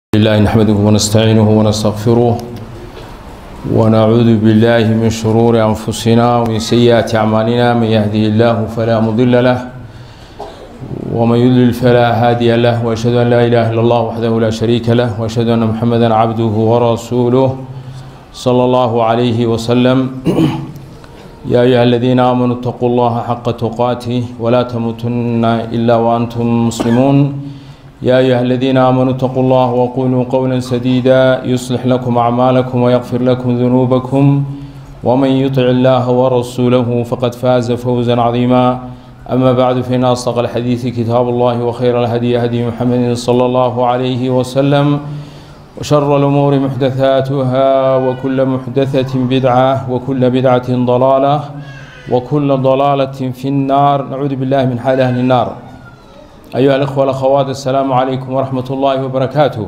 الله نحمده ونستعينه ونستغفره ونعوذ بالله من شرور أنفسنا ومن سيئات أعمالنا من يهده الله فلا مضل له ومن يضلل فلا هادي له وأشهد أن لا إله إلا الله وحده لا شريك له وأشهد أن محمدا عبده ورسوله صلى الله عليه وسلم يا أيها الذين آمنوا اتقوا الله حق تقاته ولا تموتن إلا وأنتم مسلمون يا أيها الذين آمنوا اتقوا الله وقولوا قولا سديدا يصلح لكم أعمالكم ويغفر لكم ذنوبكم ومن يطع الله ورسوله فقد فاز فوزا عظيما أما بعد فإن أصدق الحديث كتاب الله وخير الهدي هدي محمد صلى الله عليه وسلم وشر الأمور محدثاتها وكل محدثة بدعة وكل بدعة ضلالة وكل ضلالة في النار نعوذ بالله من حال أهل النار أيها الأخوة والأخوات السلام عليكم ورحمة الله وبركاته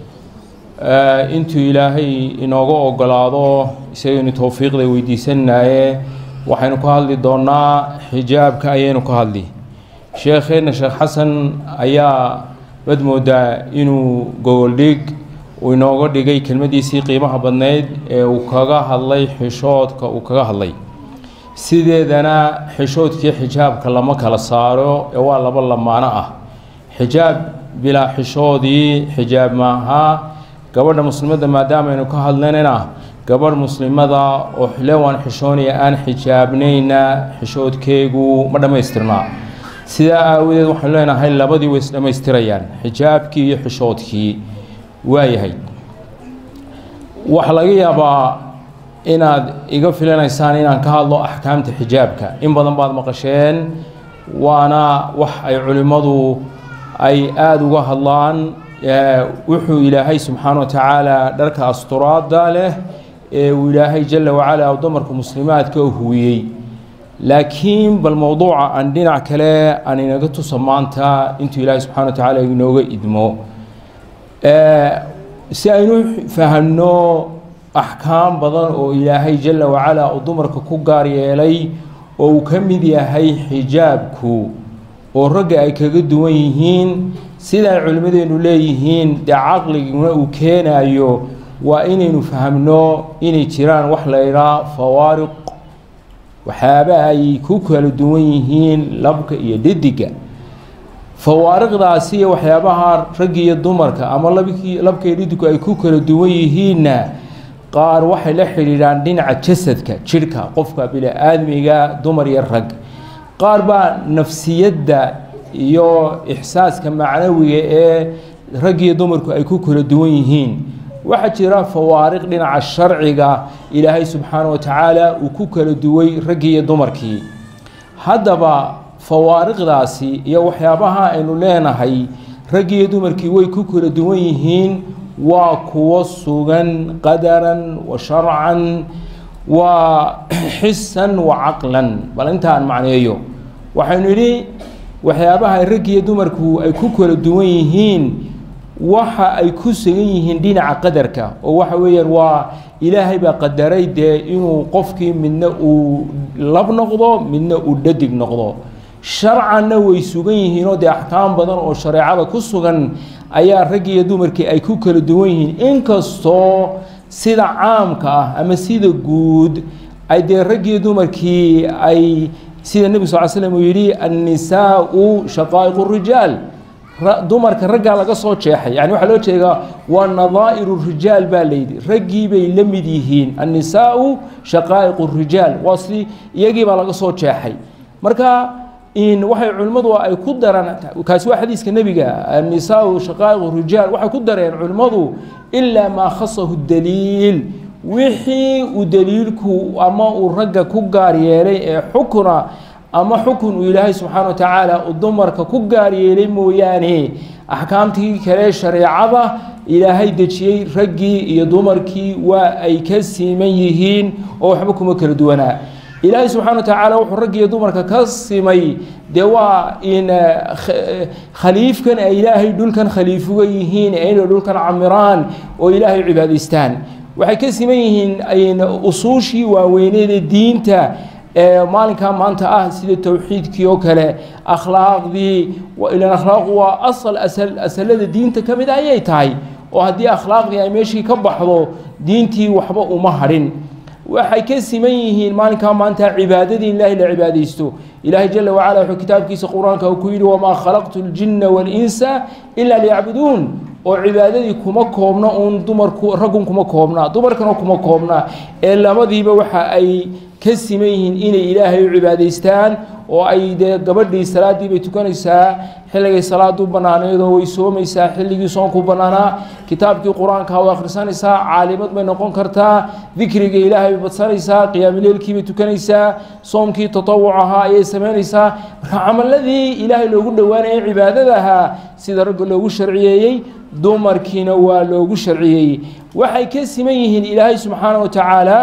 intuu ilaahay inooga ogolaado isagaynu towfiiqda weydiisanaye waxaynu ka hadli doonaa xijaabka ayaynu ka hadli sheekheenna sheekh xasan ayaa bad moodaa inuu gogoldhig uu inooga dhigay kelmadiisii qiimaha badnayd ee uu kaga hadlay xishoodka uu kaga hadlay sideedana xishoodkii xijaabka lama kala saaro ee waa laba lamaano ah xijaab bilaa xishoodii xijaab maaha gabadha muslimadda maadaamaynu ka hadlanayna gabadh muslimada oo xilewaan xishoonaya aan xijaabnayna xishoodkeegu ma dhammaystirnaa sidaa aawadeed waxaanu leenahay labadii way isdhammaystirayaan xijaabkii iyo xishoodkii waayahay waxaa laga yaabaa inaad iga filanaysaan inaan ka hadlo axkaamta xijaabka in badan baad maqasheen waana wax ay culimmadu ay aada uga hadlaan wuxuu ilaahay subxaana wa tacaala dharka asturaada leh ee uu ilaahay jala wacala dumarka muslimaadka huwiyey laakiin bal mowduuca aan dhinac kale aan inaga tusa maanta intuu ilaahay subxana wa tacaala inooga idmo si aynu fahamno axkaam badan oo ilaahay jala wacala uu dumarka ku gaar yeelay oo uu ka mid yahay xijaabku oo ragga ay kaga duwan yihiin siday culimmadeennu leeyihiin dee caqliguna uu keenayo waa inaynu fahamno inay jiraan wax la ydhaa fawaariq waxyaaba ay ku kala duwan yihiin labka iyo dhediga fawaariqdaasi iyo waxyaabaha ragga iyo dumarka ama labkii labka iyo dhedigu ay ku kala duwan yihiinna qaar waxay la xidhiidhaan dhinaca jasadka jidhka qofka bini-aadmiga dumar iyo rag qaar baa nafsiyadda iyo ixsaaska macnawiga ee rag iyo dumarku ay ku kala duwan yihiin waxaa jira fawaariq dhinaca sharciga ilaahay subxaana wa tacaala uu ku kala duway raggii iyo dumarkii haddaba fawaariqdaasi iyo waxyaabaha aynu leenahay raggii iyo dumarkii way ku kala duwan yihiin waa kuwo sugan qadaran wa sharcan waa xisan wa caqlan bal intaan macneeyo waxaynu idhi waxyaabaha raggiiyo dumarku ay ku kala duwan yihiin waxa ay ku sugan yihiin dhinaca qadarka oo waxa weeyaan waa ilaahay baa qadaray dee inuu qofkii midna uu lab noqdo midna uu dhadig noqdo sharcanna way sugan yihiinoo dee axkaam badan oo shareecada ku sugan ayaa raggii iyo dumarkii ay ku kala duwan yihiin inkastoo sida caamka ah ama sida guud ay dee raggiiyo dumarkii ay sida nebi sal slm uu yidhi annisaau shaqaa'iqu rijaal dumarka raggaa laga soo jeexay yani waxaa loo jeedaa waa nadaa'iru rijaal baa layidhi raggii bay la mid yihiin annisaau shaqaa'iqu rijaal waa si iyagii baa laga soo jeexay marka in waxay culimmadu ay ku daraan kaasi waa xadiiska nebiga annisaau shaqaa'iqu rijaal waxay ku dareen culimmadu ilaa maa khasahu daliil wixii uu daliilku ama uu ragga ku gaar yeelay ee xukuna ama xukun uu ilaahay subxaana wa tacaala uu dumarka ku gaar yeelay mooyaane axkaamtii kale shareecada ilaahay dejiyey raggii iyo dumarkii waa ay ka siman yihiin oo waxba kuma kala duwanaa ilaahay subxana wa tacaala wuxuu raggi iyo dumarka ka simay dee waa in khaliifkan ay ilaahay dhulkan khaliifuga yihiin ee inay dhulkan camiraan oo ilaahay cibaadaystaan waxay ka siman yihiin usuushii waaweyneeda diinta ee maalinkaa maanta ah sida towxiidkii oo kale akhlaaqdii ilan akhlaaqu waa asal asal asalada diinta ka mid ayay tahay oo haddii akhlaaqdii ay meeshii ka baxdo diintii waxba uma hadhin waxay ka siman yihiin maalinkaa maanta cibaadadii in ilaahay la cibaadaysto ilaahay jala wacala wuxuu kitaabkiisa qur-aanka ku yidhi wamaa khalaqtu ljinna waalinsa ilaa liyacbuduun oo cibaadadii kuma koobna uun dumarku raggun kuma koobna dumarkana kuma koobna ee labadiiba waxa ay ka siman yihiin inay ilaahay u cibaadaystaan oo ay dee gabadhii salaaddii bay tukanaysaa xilligay salaadu bannaaneedoo way soomaysaa xilligii soonku bannaanaa kitaabkii qur-aanka way akhrisanaysaa caalimad bay noqon kartaa dikriga ilaahay bay badsanaysaa qiyaamileelkii bay tukanaysaa soomkii tatawuc ahaa ayay samaynaysaa marka camaladii ilaahay loogu dhowaanayay cibaadada ahaa sida ragga loogu sharciyeeyey dumarkiina waa loogu sharciyeeyey waxay ka siman yihiin ilaahay subxaana wa tacaala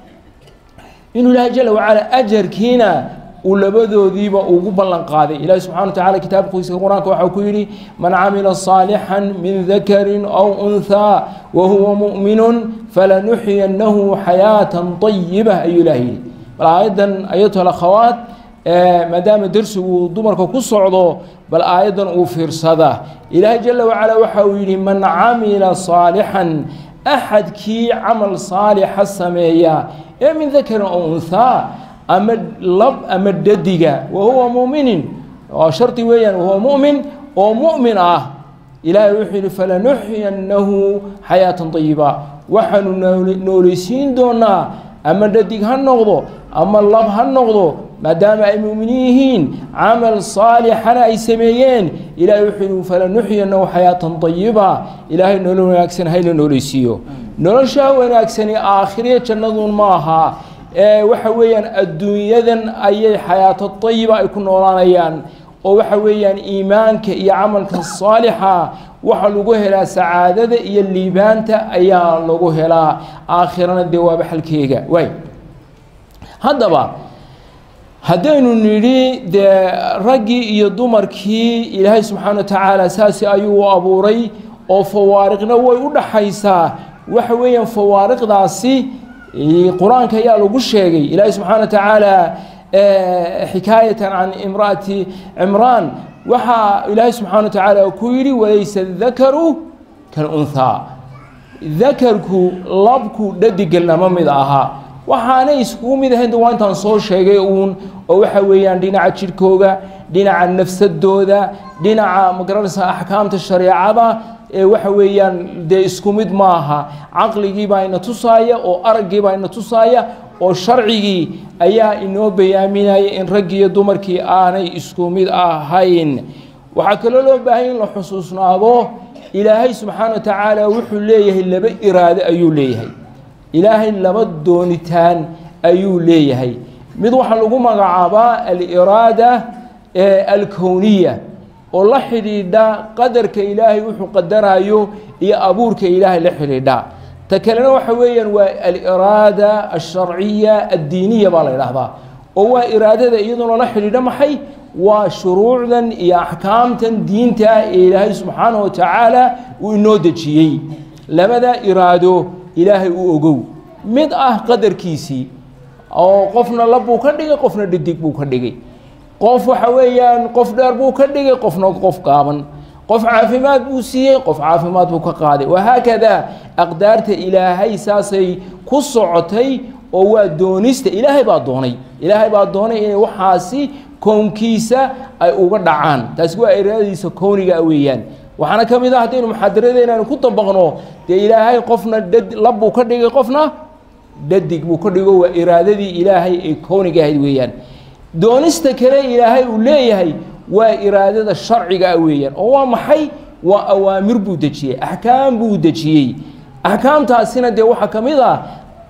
inuu ilaahay jala wacala ajarkiina uu labadoodiiba ugu ballan qaaday ilaahi subxana wa tacala kitaabkiisa qur-aanka waxaa ku yidhi man camila saalixan min dakarin aw unhaa wa huwa mu'minun falanuxyiyannahu xayaatan طayiba ayuu ilaah yidhi bal aayaddan ayatuha akhawaat maadaama dersigu dumarka ku socdo bal aayaddan uu fiirsada ilaahay jala wacala waxa uu yidhi man camila saalixan axadkii camal saalixa sameeya ee min dakarin aw unhaa ama lab ama dhadiga wa huwa muminin waa shardi weeyaan wahuwa mu'min oo mu'min ah ilaahay wuxuu yidhi falanuxyiyannahu xayaatan طayiba waxaanu nooleysiin doonaa ama dhadig ha noqdo ama lab ha noqdo maadaama ay mu'miniin yihiin camal saalixana ay sameeyeen ilahay wuxuu yidhi falanuxyiyannahu xayaatan طayiba ilaahay nolol wanaagsan hayla nooleysiiyo noloshaa wanaagsani aakhiriya jannaduun ma aha ee waxa weeyaan adduunyadan ayay xayaato tayiba ay ku noolaanayaan oo waxa weeyaan iimaanka iyo camalka saalixa waxa lagu helaa sacaadada iyo liibaanta ayaa lagu helaa aakhirana dee waaba xalkeega waay haddaba haddaynu nidhi dee raggii iyo dumarkii ilaahay subxaana wa tacaala saasi ayuu u abuuray oo fawaariqna way u dhaxaysaa waxa weeyaan fawaariqdaasi qur-aanka ayaa lagu sheegay ilaahi subxaana wa tacaala xikaayatan can imra'ati cimraan waxaa ilaahay subxaana wa tacaala ku yidhi walaysa dakaru kalunhaa dakarku labku dhadigelnama mid ahaa waxaanay iskugu mid ahayn waa intaan soo sheegay uun oo waxa weeyaan dhinaca jidhkooga dhinaca nafsadooda dhinaca magaranaysa axkaamta shareecada ee waxa weeyaan dee isku mid maaha caqligii baa ina tusaaya oo araggii baa ina tusaaya oo sharcigii ayaa inoo bayaaminaya in raggii iyo dumarkii aanay isku mid ahayn waxaa kaloo loo baahanya in la xusuusnaado ilaahay subxaana wa tacaala wuxuu leeyahay laba iraado ayuu leeyahay ilaahay laba doonitaan ayuu leeyahay mid waxaa lagu magacaabaa aliraada alkowniya oo la xidhiidha qadarka ilaahay wuxuu qadarayo iyo abuurka ilaahay la xidhiidha ta kalena waxa weeyaan waa aliraada alsharciya addiiniya baa la idhaahdaa oo waa iraadada iyaduna la xidhiidha maxay waa shuruucdan iyo axkaamtan diinta ee ilaahay subxaana wa tacaala uu inoo dejiyey labada iraado ilaahay u ogow mid ah qadarkiisii oo qofna lab buu ka dhigay qofna dhidig buu ka dhigay qof waxa weeyaan qof dheer buu ka dhigay qofna qof gaaban qof caafimaad buu siiyey qof caafimaad buu ka qaaday wahaakadaa aqdaarta ilaahay saasay ku socotay oo waa doonista ilaahay baa doonay ilaahay baa doonay inay waxaasi kownkiisa ay uga dhacaan taasi waa iraadadiisa kowniga weeyaan waxaana ka mid ah haddaynu muxaadaradeena ku dabaqno dee ilaahay qofna dhad lab buu ka dhigay qofna dhadig buu ka dhigo waa iraadadii ilaahay ee kowniga ahayd weeyaan doonista kale ilaahay uu leeyahay waa iraadada sharciga ah weeyaan oo waa maxay waa awaamir buu dejiyey axkaam buu dejiyey axkaamtaasina dee waxaa ka mid ah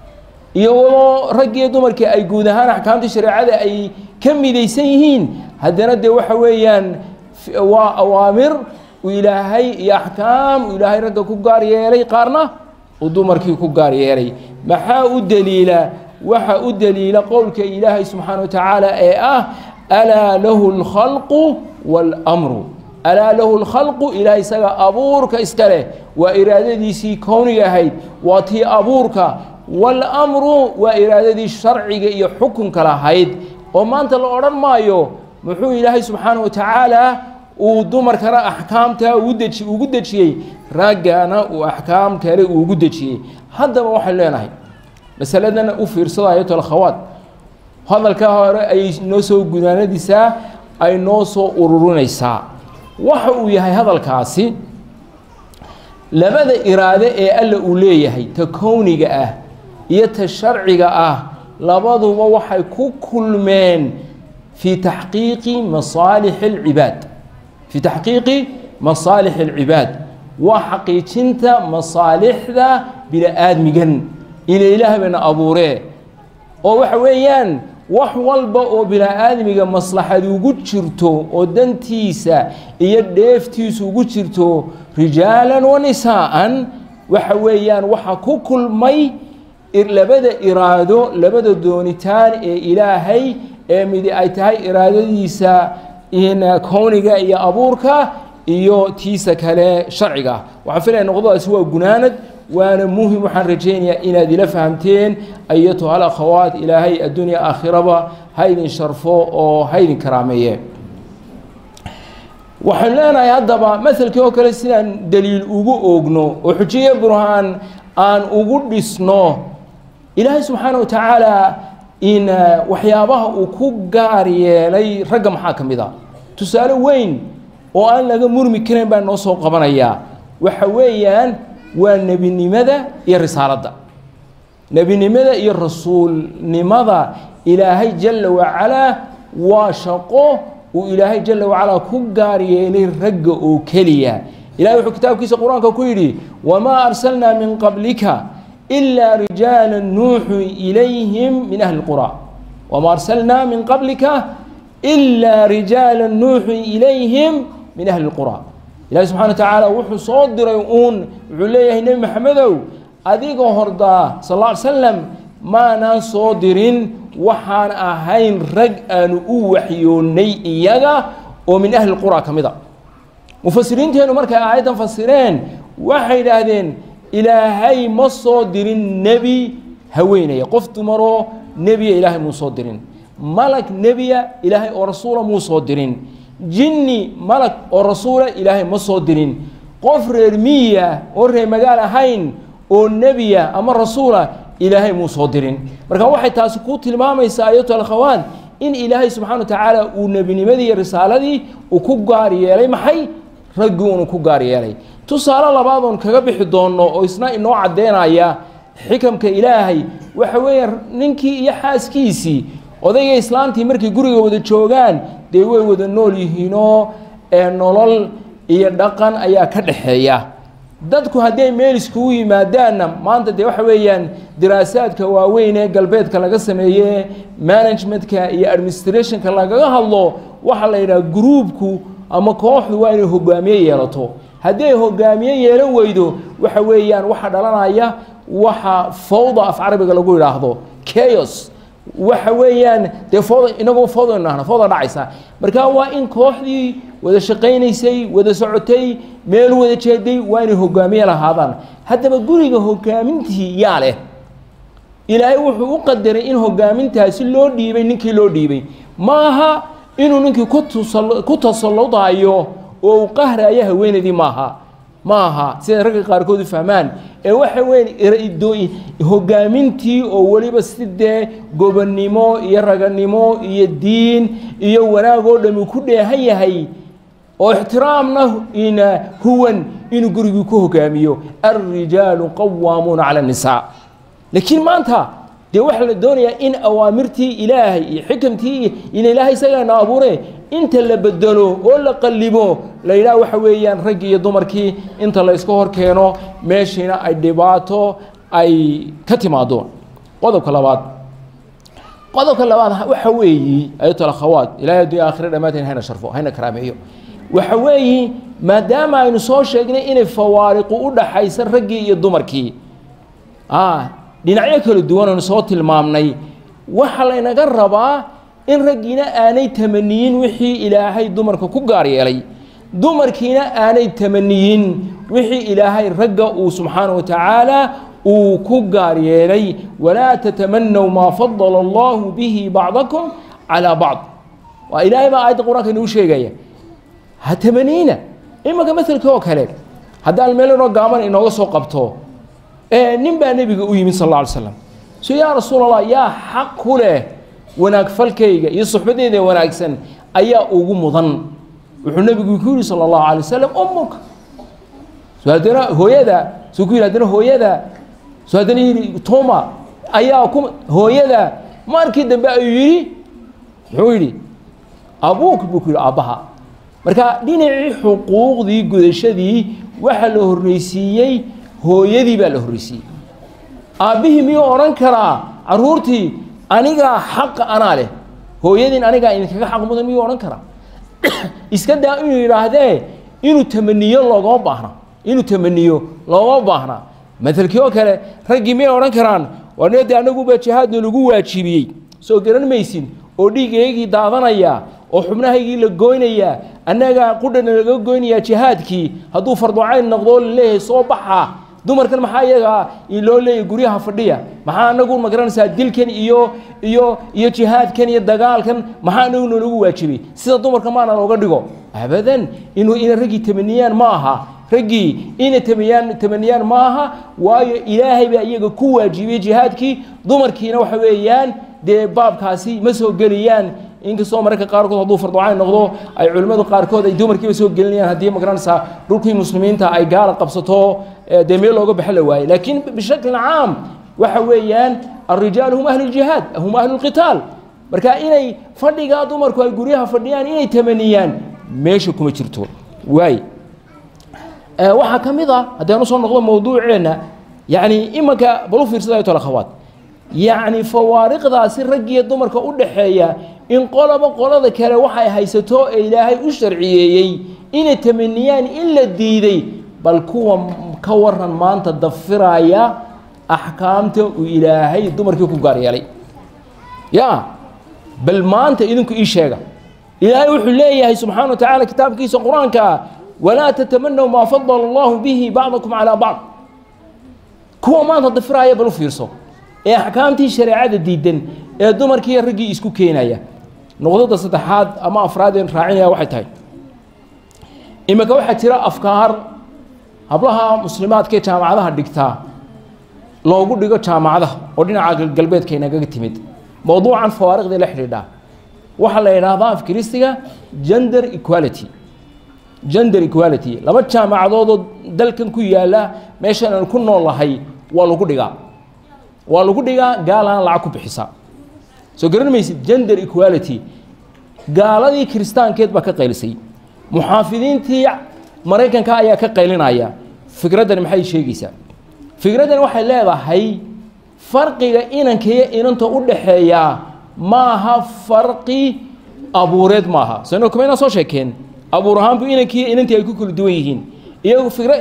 iyadoo raggiiyo dumarkii ay guud ahaan axkaamta shareecada ay ka midaysan yihiin haddana dee waxa weeyaan waa awaamir uu ilaahay iyo axkaam uu ilaahay ragga ku gaar yeelay qaarna uu dumarkii ku gaar yeelay maxaa u daliila waxa u daliila qowlka ilaahay subxaana wa tacaala ee ah alaa lahu اlkhalqu wاlmru alaa lahu اlkhalqu ilahay isaga abuurka iska leh waa iraadadiisii kowniga ahayd waa tii abuurka wاlmru waa iraadadii sharciga iyo xukunka lahayd oo maanta la odhan maayo muxuu ilaahay subxaana wa tacaala uu dumarkana axkaamtaa udeji ugu dejiyey raggana uu axkaam kale uugu dejiyey haddaba waxaynu leenahay masaladan u fiirsado ayatol khawaad hadalka hore ayay noo soo gudaanadisaa ay noo soo ururinaysaa waxa uu yahay hadalkaasi labada iraade ee alla uu leeyahay ta kowniga ah iyo ta sharciga ah labaduba waxay ku kulmeen fii taxqiiqi masaalixi alcibaad fii taxqiiqi masaalixi alcibaad waa xaqiijinta masaalixda bini-aadmigan ila ilaah bayna abuuree oo waxa weeyaan wax walba oo bini-aadmiga maslaxad ugu jirto oo dantiisa iyo dheeftiisa ugu jirto rijaalan wa nisaa'an waxa weeyaan waxa ku kulmay labada iraado labada doonitaan ee ilaahay ee midi ay tahay iraadadiisa kowniga iyo abuurka iyo tiisa kale sharciga waxaan filaya noqdadaasi waa gunaanad waana muhim waxaan rajaynayaa inaad ila fahamteen ayatuha alakhawaat ilaahay addunya aakhiraba ha idin sharfo oo ha idin karaameeye waxaan leenahay haddaba maselkii oo kale sidaan daliil ugu oogno oo xujiye burhaan aan ugu dhisno ilaahay subxaana wa tacaala in waxyaabaha uu ku gaar yeelay ragga maxaa ka mid a tusaale weyn oo aan laga murmi karin baan noo soo qabanayaa waxa weeyaan waa nebinimada iyo risaaladda nebinimada iyo rasuulnimada ilaahay jalla wacalaa waa shaqo uu ilaahay jalla wacalaa ku gaar yeelay ragga oo keliya ilahay wuxuu kitaabkiisa qur-aanka ku yidhi wamaa arsalnaa min qablika ilaa rijaala nuuxu ilayhim min ahli qura wamaa arsalnaa min qablika ilaa rijaala nuuxu ilayhim min ahli qura ilahi subxana wa tacaala wuxuu soo diray uun wuxuu leeyahay nebi maxamedow adigoo hordaa sal alla ly slam maanaan soo dirin waxaan ahayn rag aanu u waxyoonnay iyaga oo min ahli qura ka mid a mufasiriinteennu markay aayaddan fasireen waxay idhaahdeen ilaahay ma soo dirin nebi haweenaya qof dumaroo nebiya ilaahay muu soo dirin malag nebiya ilaahay oo rasuula muu soo dirin jinni malag oo rasuula ilaahay ma soo dirin qof reer miya oo reer magaal ahayn oo nebiya ama rasuula ilaahay muu soo dirin marka waxay taasi ku tilmaamaysaa ayatu alkhawaad in ilaahay subxana wa tacaala uu nebinimadii iyo risaaladii uu ku gaar yeelay maxay raggii unu ku gaar yeelay tusaale labaadoon kaga bixi doonno oo isna inoo caddeynaya xikamka ilaahay waxa weeye ninkii iyo xaaskiisii odayga islaantii markay guriga wada joogaan dee way wada nool yihiinoo ee nolol iyo dhaqan ayaa ka dhaxeeya dadku hadday meel iskugu yimaadaanna maanta dee waxa weeyaan diraasaadka waaweyn ee galbeedka laga sameeye managementka iyo administrationka lagaga hadlo waxaa la yidhaha gruubku ama kooxdu waa inay hogaamiye yeelato haddii ay hogaamiye yeelan weydo waxa weeyaan waxa dhalanaya waxa fawda af carabiga lagu yidhaahdo chaos waxa weeyaan dee fooda inagoo fooda nahna fooda dhacaysa marka waa in kooxdii wada shaqaynaysay wada socotay meel wada jeeday waa inay hogaamiye lahaadaan haddaba guriga hogaamintii yaa leh ilaahay wuxuu u qadaray in hogaamintaasi loo dhiibay ninkii loo dhiibay maaha inuu ninkii ku tusal ku tasalludayo oo uu qahrayo haweenaydii maaha maaha sida ragga qaarkood u fahmaan ee waxa weyn hogaamintii oo weliba sidee gobonnimo iyo raganimo iyo diin iyo wanaag oo dhami ku dheehan yahay oo ixtiraamna ina huwan inuu gurigii ku hogaamiyo alrijaalu qawaamuuna cala annisaa laakiin maanta dee waxaa la doonayaa in awaamirtii ilaahay iyo xikamtii ila ilaahay isagaana abuure inta la bedelo oo la qallibo la yidhaha waxa weeyaan raggii iyo dumarkii inta la iska hor keeno meeshiina ay dhibaato ay ka timaado qodobka labaad qodobka labaad waxa weeyi ayatul akhawaat ilaahay addunya aakhira dhammaanteen hayna sharfo hayna karaameeyo waxa weeyi maadaama aynu soo sheegnay inay fawaariqu u dhaxaysa raggii iyo dumarkii dhinacyo kala duwan aynu soo tilmaamnay waxaa laynaga rabaa in raggiina aanay tamaniyin wixii ilaahay dumarka ku gaar yeelay dumarkiina aanay tamaniyin wixii ilaahay ragga uu subxaana wa tacaala uu ku gaar yeelay walaa tatamanaw maa fadala allahu bihi bacdakum calaa bacd waa ilaahay baa aayadda qur-aanka inuu sheegaya ha tamaniina imanka maselka oo kale haddaan meel inoo gaaban inooga soo qabto nin baa nebiga u yimid sal alla alay slam so yaa rasuul allah yaa xaq ku leh wanaag falkayga iyo suxbadeyda wanaagsan ayaa ugu mudan wuxuu nebigu ku yihi sala allahu alay wasalam ummuka so haddana hooyada suu ku yidhi haddana hooyada so haddana yidhi toma ayaa ku hooyada markii dambe ayuu yidhi muxuu yidhi abuuk buu ku yidhi aabbaha marka dhinacii xuquuqdii gudashadii waxaa la horreysiiyey hooyadii baa la horreysiiyey aabbihii miyuu odhan karaa carruurtii anigaa xaqa anaa leh hooyadiin anigaa idinkaga xaq mudan miyuu odhan karaa iska daa inuu yidhaahdee inuu tamaniyo loogama baahna inuu tamaniyo loogama baahna matelkii oo kale raggii miyay odhan karaan waa de anaguba jihaadna lagu waajibiyey soo garan maysin oo dhiigaygii daadanaya oo xubnahaygii la goynayaa annagaa qudhana laga goynayaa jihaadkii hadduu farducayn noqdoo laleeyahay soo baxa dumarkan maxaa iyagaa loo leeyahy guryaha fadhiya maxaa anagu magaranaysaa dilkan iyo iyo iyo jihaadkan iyo dagaalkan maxaa anagu noolagu waajibay sida dumarka maana looga dhigo abadan inuu inay raggii tamaniyaan ma aha raggii inay tamaniyaan tamaniyaan ma aha waayo ilaahay baa iyaga ku waajibiyey jihaadkii dumarkiina waxa weeyaan dee baabkaasi ma soo geliyaan inkastoo mararka qaarkood hadduu farducayn noqdo ay culimmadu qaarkood ay dumarkiiba soo gelinayaan haddii magaranaysaa dhulkii muslimiinta ay gaala qabsato dee meel looga baxo la waaye laakiin bishakli caam waxa weeyaan alrijaal hum ahlu ljihaad hum ahlu lqitaal marka inay fadhigaa dumarku ay guryaha fadhiyaan inay tamaniyaan meesha kuma jirto waay waxaa ka mid a haddaan usoo noqdo mawduuceenna yacni imanka bal u fiirsada ayto akhawaat yacni fawaariqdaasi raggiyo dumarka u dhaxeeya in qolaba qolada kale waxay haysato ee ilaahay u sharciyeeyey inay tamaniyaan in la diiday bal kuwa ka waran maanta dafiraya axkaamta uu ilaahay dumarkii ku gaar yeelay ya bal maanta idinku ii sheega ilaahay wuxuu leeyahay subxaana wa tacaala kitaabkiisa qur-aanka walaa tatamanaw maa fadala allahu bihi bacdakum calaa bacd kuwa maanta dafiraya bal u fiirso ee axkaamtii shareecada diidan ee dumarkiiyo raggii isku keenaya noqdada saddexaad ama afraadeen raacinaya waxay tahay iminka waxaa jira afkaar hablaha muslimaadkaee jaamacadaha dhigtaa loogu dhigo jaamacadaha oo dhinaca galbeedka inagaga timid mowduucan fawaariqdii la xidhiidhaa waxaa la yidhaahdaa afkiristiga gender equality gender equality laba jaamacadoodoo dalkan ku yaala meeshan aan ku noolahay waa lagu dhigaa waa lagu dhigaa gaalaan lacag ku bixisa soo garan maysid gender equality gaaladii kiristaankeed baa ka qaylisay muxaafidiintii maraykanka ayaa ka qaylinaya fikraddani maxay sheegaysaa fikraddani waxay leedahay farqiga inanka iyo inanta u dhaxeeya maaha farqi abuureed maaha sano kuma inaan soo sheekeen abuur ahaanbu inankii iyo inantii ay ku kala duwan yihiin iyagu fikra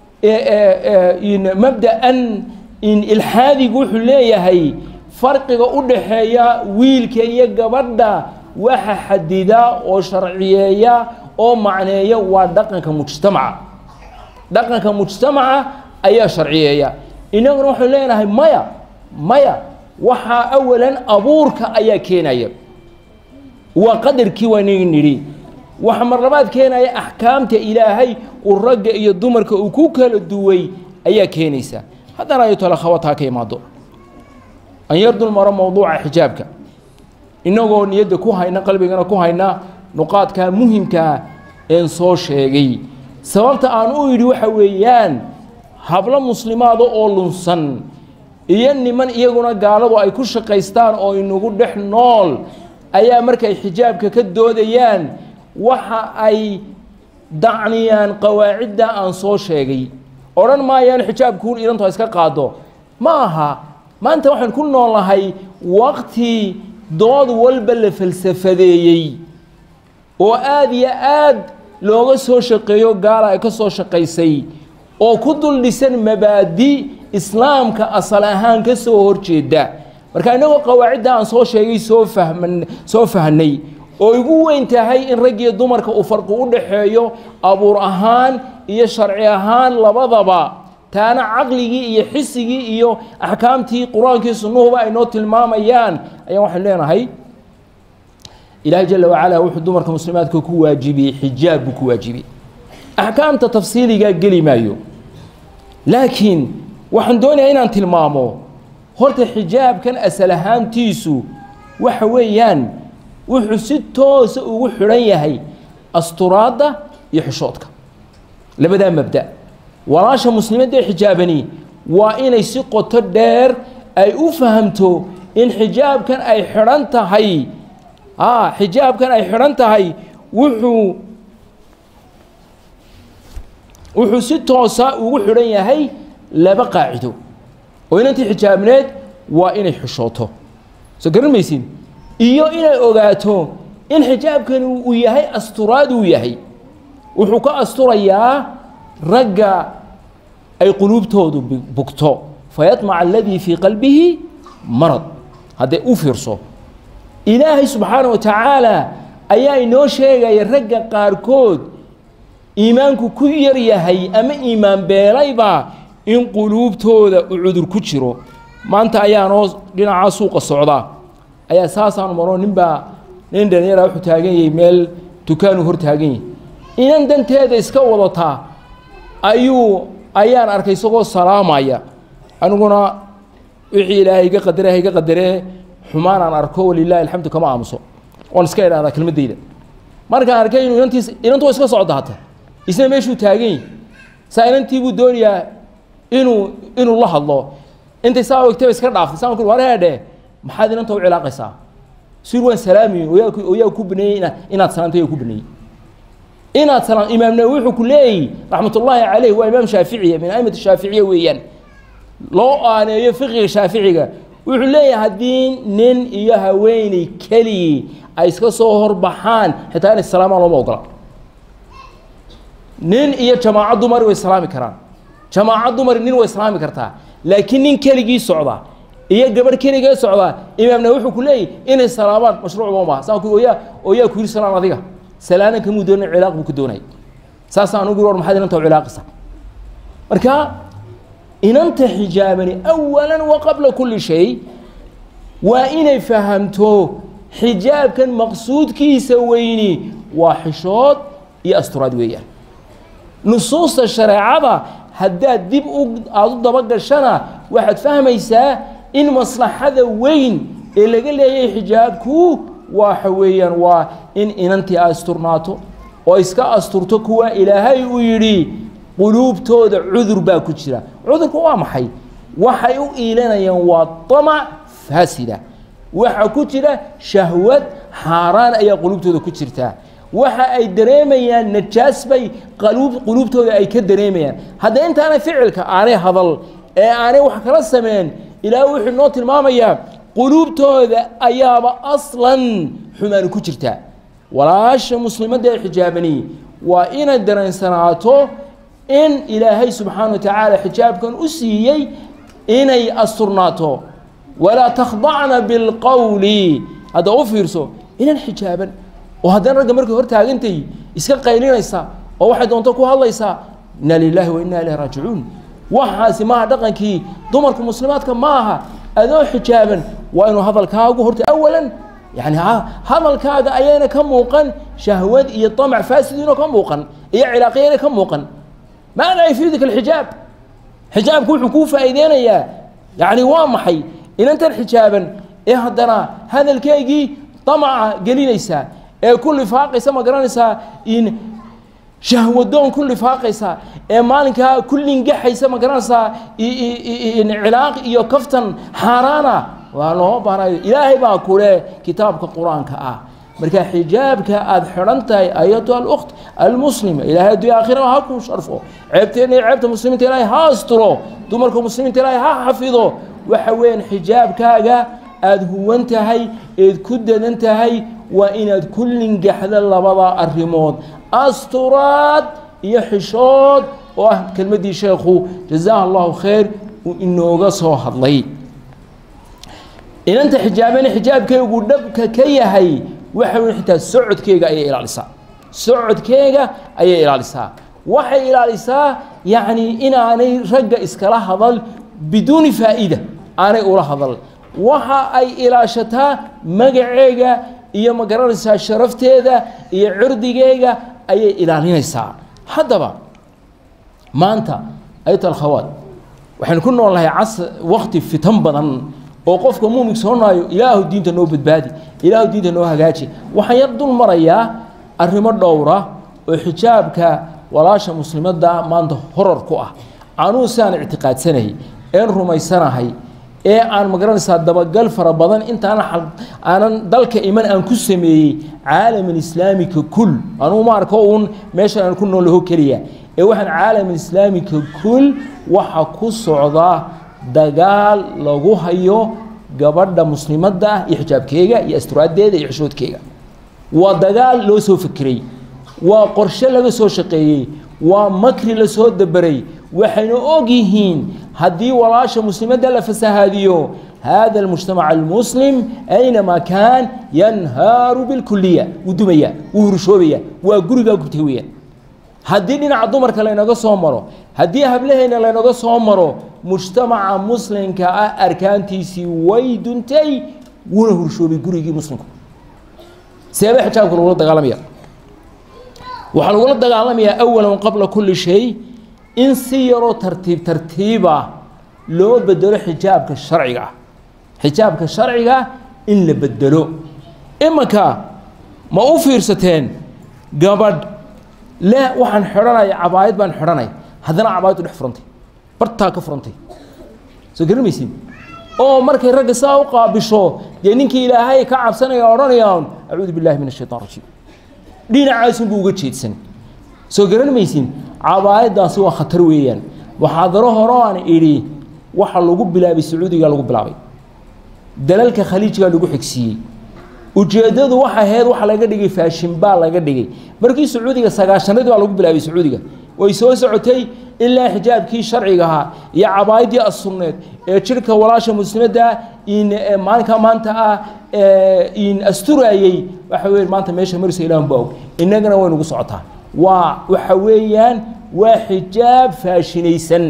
mabda'an ilxaadigu wuxuu leeyahay farqiga u dhaxeeya wiilka iyo gabadha waxa xadida oo sharciyeeya oo macneeya waa dhaqanka mujtamaca dhaqanka mujtamaca ayaa sharciyeeya inaguna waxaynu leenahay maya maya waxaa awalan abuurka ayaa keenaya waa qadarkii waanigi nidhi waxa marlabaad keenaya axkaamta ilaahay uu ragga iyo dumarka uu ku kala duway ayaa keenaysa haddana ay tole khawataa ka imaado an yardul maro mowduuca xijaabka innagoo niyadda ku hayna qalbigana ku hayna nuqaadkaa muhimkaa een soo sheegay sababta aan u yidhi waxa weeyaan hablo muslimaada oo lunsan iyo niman iyaguna gaaladu ay ku shaqaystaan oo inagu dhex nool ayaa markay xijaabka ka doodayaan waxa ay dacniyaan qawaacidda aan soo sheegay odhan maayaan xijaabkuun idanto iska qaado ma aha maanta waxaan ku noolnahay waqti dood walba la falsafadeeyey oo aada iyo aad looga soo shaqeeyo gaala ay ka soo shaqaysay oo ku dul dhisan mabaadi islaamka asal ahaan ka soo horjeeda marka innagoo qawaacidda aan soo sheegay soo fahman soo fahnay oo igu weyn tahay in raggiyo dumarka uu farqi u dhaxeeyo abuur ahaan iyo sharci ahaan labadaba taana caqligii iyo xisigii iyo axkaamtii qur-aankii sunnuhuba ay noo tilmaamayaan ayaan waxaan leenahay ilaahay jala wacalaa wuxuu dumarka muslimaadka ku waajibiyey xijaab buu ku waajibiyey axkaamta tafsiiligaa geli maayo laakiin waxaan doonayaa inaan tilmaamo horta xijaabkan asal ahaantiisu waxa weeyaan wuxuu si toosa ugu xidhan yahay asturaadda iyo xishoodka labadaa mabda walaasha muslimadda ee xijaabani waa inay si qoto dheer ay u fahamto in xijaabkan ay xidhan tahay a xijaabkan ay xidhan tahay wuxuu wuxuu si toosa ugu xidhan yahay laba qaacido oo inantii xijaabneed waa inay xishooto soo garan maysin iyo inay ogaato in xijaabkani uu yahay asturaad uu yahay wuxuu ka asturayaa ragga ay quluubtoodu bugto fayamaca aladii fii qalbihi marad hadday u fiirso ilaahay subxaana wa tacaala ayaa inoo sheegaya ragga qaarkood iimaanku ku yar yahay ama iimaan beelayba in quluubtooda uu cudur ku jiro maanta ayaanoo dhinacaa suuqa socda ayaa saasaan maro ninbaa nin dhalinyara wuxuu taagan yahay meel dukaanu hor taagan yahay inan danteeda iska wadataa ayuu ayaan arkay isagoo salaamaya aniguna wixii ilaahay iga qadare ha iga qadaree xumaan aan arko walilahi alxamdu kama aamuso oon iska idhahdaa kelmaddayda markaan arkay inuu inantiis inantu iska socda hata isna meeshuu taagan yahy saa inantii buu doonayaa inuu inuu la hadlo intay saa ogtaba iska dhaaftay saan ku war heedhe maxaad inanta u cilaaqaysaa sir waan salaamayin oyaa oyaa ku baneeyey ina inaad salaamto yaa ku baneeyey inaad salaam imaam nawawi wuxuu ku leeyahy raxmatullaahi caleyh waa imaam shaaficiya min aimati shaaficiya weeyaan loo aaneeyo fiqiga shaaficiga wuxuu leeyahay haddii nin iyo haweeney keligii ay iska soo horbaxaan xitaa inay salaamaan looma ogola nin iyo jamaaco dumari way salaami karaan jamaaco dumari nin way salaami kartaa laakiin nin keligii socda iyo gabadh keligee socda imaamna wuxuu ku leeyahy inay salaamaan mashruucba maaha saan ku oyaa oyaa ku yiri salaan adiga salaanan kamuu doonay cilaaq buu ku doonay saasaan ugu war maxaad inanta u cilaaqaysa marka inanta xijaabani awalan wa qabla kulli shay waa inay fahamto xijaabkan maqsuudkiisa weyni waa xishood iyo asturaad weeyaan nusuusta shareecada haddaad dib u aada u dabagashana waxaad fahmaysaa in maslaxada weyn ee laga leeyahay xijaabku waxa weeyaan waa in inantii asturnaato oo iska asturto kuwa ilaahay uu yidhi quluubtooda cudur baa ku jira cudurku waa maxay waxay u iilanayaan waa damac faasida waxa ku jira shahwad xaaraan ayaa quluubtooda ku jirtaa waxa ay dareemayaan najaas bay qaluub quluubtooda ay ka dareemayaan hadda intaanay ficilka aanay hadal ee aanay wax kala sameyn ilaahay wuxuu noo tilmaamayaa quluubtooda ayaaba aslan xumaani ku jirtaa walaasha muslimadda ee xijaabani waa inay dareensanaato in ilaahay subxaana wa tacaala xijaabkan u siiyey inay asturnaato walaa takhdacna bilqowli hadda u fiirso inan xijaaban oo haddana ragga markay hor taagantay iska qaylinaysa oo waxay doonto ku hadlaysaa inna lilaahi wa inna ilayhi raajicuun waxaasi maaha dhaqankii dumarka muslimaadka ma aha adoo xijaaban waa inuu hadalkaagu horta awalan yani hadalkaaga ayayna ka muuqan shahwad iyo amac faasidiinoo ka muuqan iyo cilaaqiyayna ka muuqan maada yafiidika alxijaab xijaabku wuxuu kuu faa'iideynayaa yani waa maxay inantan xijaaban ee haddana hadalkeygii damaca gelinaysaa ee ku lifaaqaysa ma garanaysaa in shahwadoon ku lifaaqaysa ee maalinkaa ku lingaxaysa ma garanaysaa cilaaq iyo kaftan xaaraana waa loo baanayo ilaahay baa kule kitaabka qur-aanka ah marka xijaabka aada xidhan tahay ayatu alukht almuslima ilaahay addunya aakhiraba ha ku sharfo ceebteena iyo ceebta muslimiinta ilaahay ha asturo dumarka muslimiinta ilaahay ha xafido waxa weeyaan xijaabkaaga aada huwan tahay eed ku dadan tahay waa inaad ku lingaxda labada arrimood asturaad iyo xishood oo ah kelmaddii sheekhu jazaaha allahu khayr uu inooga soo hadlay inanta xijaabana xijaabkeygu dhabka ka yahay waxa weyn xitaa socodkeega ayay ilaalisaa socodkeega ayay ilaalisaa waxay ilaalisaa yacni inaanay ragga iskala hadal biduuni faa'iida aanay ula hadal waxa ay ilaashataa magaceega iyo ma garanaysaa sharafteeda iyo cirdigeyga ayay ilaalinaysaa haddaba maanta ayat alkhawaad waxaynu ku nool nahay cas wakti fitan badan oo qofka muumig soonaayo ilaahu diinta noo badbaadi ilaahu diinta noo hagaaji waxaan yar dul marayaa arrimo dhowra oo xijaabka walaasha muslimadda maanta horar ku ah anuu siaan ictiqaadsanahay een rumaysanahay ee aan magaranaysaa dabagal fara badan intaana aanan dalka iman aan ku sameeyey caalaman islaamika kul anuu ma arko uun meeshan aan ku noolaho keliya ee waxaan caalaman islaamika kul waxa ku socda dagaal lagu hayo gabadha muslimadda ah iyo xijaabkeega iyo asturaaddeeda iyo xishoodkeega waa dagaal loo soo fekeray waa qorshe laga soo shaqeeyey waa makri la soo daberay waxayna og yihiin haddii walaasha muslimadda la fasahaadiyo hada almujtamac almuslim aynamaa kaan yanhaaru bilkuliya wuu dumaya wuu hurshoobaya waa gurigaa gubtay weeyaan haddii dhinaca dumarka laynaga soo maro haddii hablaheyna laynaga soo maro mujtamaca muslimka ah arkaantiisii way duntay wuuna hurshoobay gurigii muslimku seeba xijaabka lagula dagaalamaya waxaa lagula dagaalamayaa awalan qabla kulli shay in si yaroo tartiib tartiiba loo bedelo xijaabka sharciga ah xijaabka sharciga in la bedelo imanka ma u fiirsateen gabadh le waxaan xidhanaya cabaayad baan xidhanay haddana cabaayaddu dhex furantay bartaa ka furantay soo garamaysin oo markay ragga saa u qaabisho dee ninkii ilaahay ka cabsanaya odhanayaan acuudu billahi min ashaytaan rajiim dhinacaasunbuu uga jeedsan soo garan maysin cabaayaddaasi waa khatar weeyaan muxaadaro hore aan idhi waxa lagu bilaabay sacuudiga lagu bilaabay dalalka khaliijgaa lagu xigsiiyey ujeeddadu waxa ahayd waxa laga dhigay faashin baa laga dhigay markii sacuudiga sagaashanadii baa lagu bilaabay sacuudiga way soo socotay ilaa xijaabkii sharciga ahaa iyo cabaayaddii assunneed ee jirhka walaasha muslimadda in maalinka maanta ah in asturayey waxa weeye maanta meesha marisa ilaahun baa og innagana way nagu socotaa waa waxa weeyaan waa xijaab faashinaysan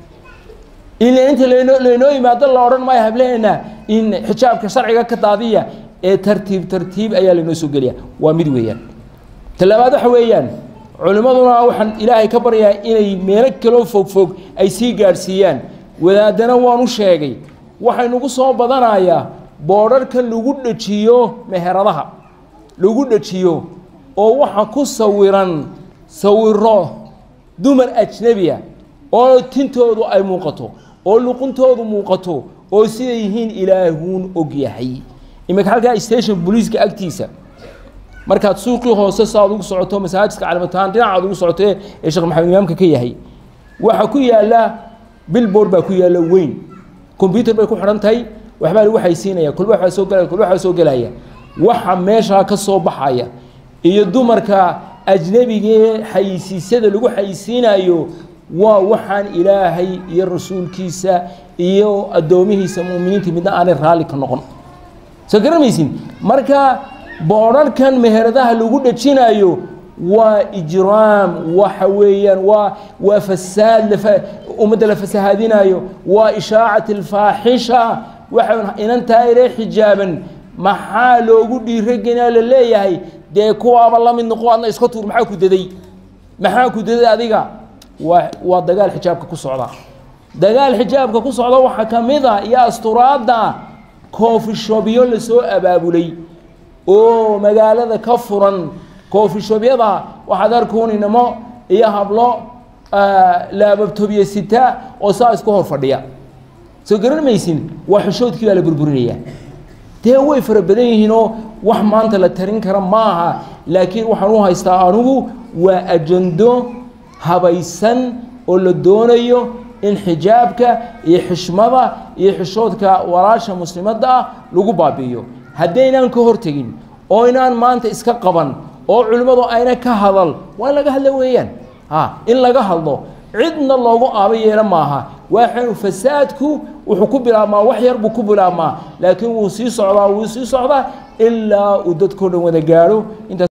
ila inta laynoo laynoo yimaado la odhan maayo hablaheenna in xijaabka sharciga ka daadiya ee tartiib tartiib ayaa laynoo soo geliya waa mid weeyaan talabaad waxa weeyaan culimmaduna waxaan ilaahay ka baryaa inay meelo kaloo fogfog ay sii gaadhsiiyaan wadaadana waan u sheegay waxaynugu soo badanayaa boodharka lagu dhejiyo meheradaha lagu dhejiyo oo waxa ku sawiran sawiro dumar ajnebiya oo tintoodu ay muuqato oo luquntoodu muuqato oo siday yihiin ilaahuun og yahay iminka halkaa station booliiska agtiisa markaad suuqii hoose saaad ugu socoto masaajidka calimataan dhinacaad ugu socoto ee sheekh maxamed imaamka ka yahay waxaa ku yaalla billboard baa ku yaalla weyn combyuter bay ku xidhan tahay waxbaa lagu xaysiinaya kulba waxbaa soo gelaya kulba waxbaa soo gelaya waxa meeshaa ka soo baxaya iyo dumarka ajnebigee xayisiisyada lagu xayisiinayo waa waxaan ilaahay iyo rasuulkiisa iyo addoomihiisa mu'miniinta midna aanay raalli ka noqon soo garamaysin marka boodharkan meheradaha lagu dhejinayo waa ijraam waxa weeyaan waa waa fasaad lafa ummadda la fasahaadinayo waa ishaacat alfaaxisha waxa inantaa iree xijaaban maxaa loogu dhiiragenaa la leeyahay dee kuwaaba la mid noqo adna iska tuur maxaa ku daday maxaa ku daday adiga waa waa dagaal xijaabka ku socda dagaal xijaabka ku socda waxaa ka mid a iyo asturaadda koofishobyo lasoo abaabulay oo magaalada ka furan koofishobyada waxaad arkuun inamo iyo hablo laababtobye sita oo saa isku hor fadhiya soo garan maysin waa xishoodkii baa la burburinayaa dee way fara badan yihiinoo wax maanta la tarin kara ma aha laakiin waxaan u haystaa anugu waa ajando habaysan oo la doonayo in xijaabka iyo xishmada iyo xishoodka walaasha muslimadda ah lagu baabi'iyo haddaynaan ka hortegin oo inaan maanta iska qaban oo culimmadu ayna ka hadal waa in laga hadla weeyaan ha in laga hadlo cidna loogu aaba yeela maaha waxanu fasaadku wuxuu ku bilaabmaa wax yar buu ku bilaabmaa laakiin wuu sii socdaa wuu sii socdaa ilaa uu dadkao dhan wada gaadho intaas